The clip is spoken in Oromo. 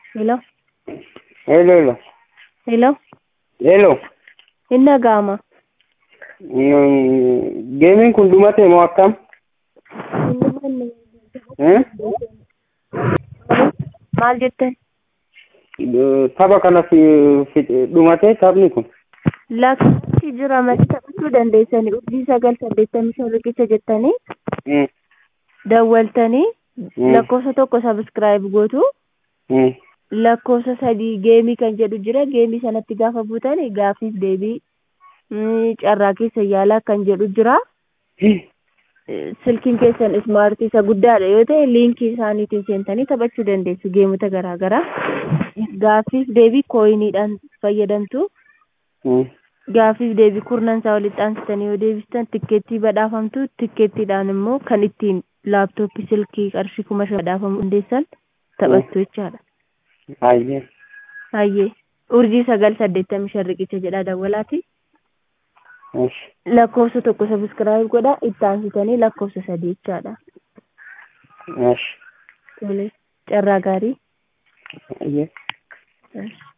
Hello? Hello, hello. Hello? Hello. Hin dhaga'ama. Mm, Geemiin kun dhumate moo akkam? Hin dhumanne. Eh? Maal jettan? Tapha kana fi- fi- dhumate taphni kun. Lakkoofsi jira malee taphachuu dandeessanii urjii sagal saddeettamii shan riqicha jettanii Mm, dawwaltanii Mm. lakkoofsa tokko sabiskiraayib gootu mm, lakkoofsa sadii geemii kan jedhu jira geemii sanatti gaafa buutan gaafiif deebii mm, carraa keessa yaalaa kan jedhu jira. Eh, silkiin keessan ismaartii isa guddaadha yoo ta'e liinkii isaaniitiin seentanii taphachuu dandeessu geemota garaa garaa gaaffiif deebii kooyiniidhaan fayyadamtu mm. gaaffiif deebii kurnan isaa walitti aansitanii yoo deebistan tikkeettii badhaafamtu tikkeettiidhaan immoo kan ittiin laaptooppii silkii qarshii kuma shan badhaafamuu dandeessan taphattu jechaadha. Ayyee. Hayyee urjii sagal saddeettamii shan riqicha jedha dawwalaati. Esh. lakkoofsa tokko sabiskiraayib godha itti aansitanii lakkoofsa sadii jechaadha. Esh. Tole carraa gaarii. Ayyee. Yes.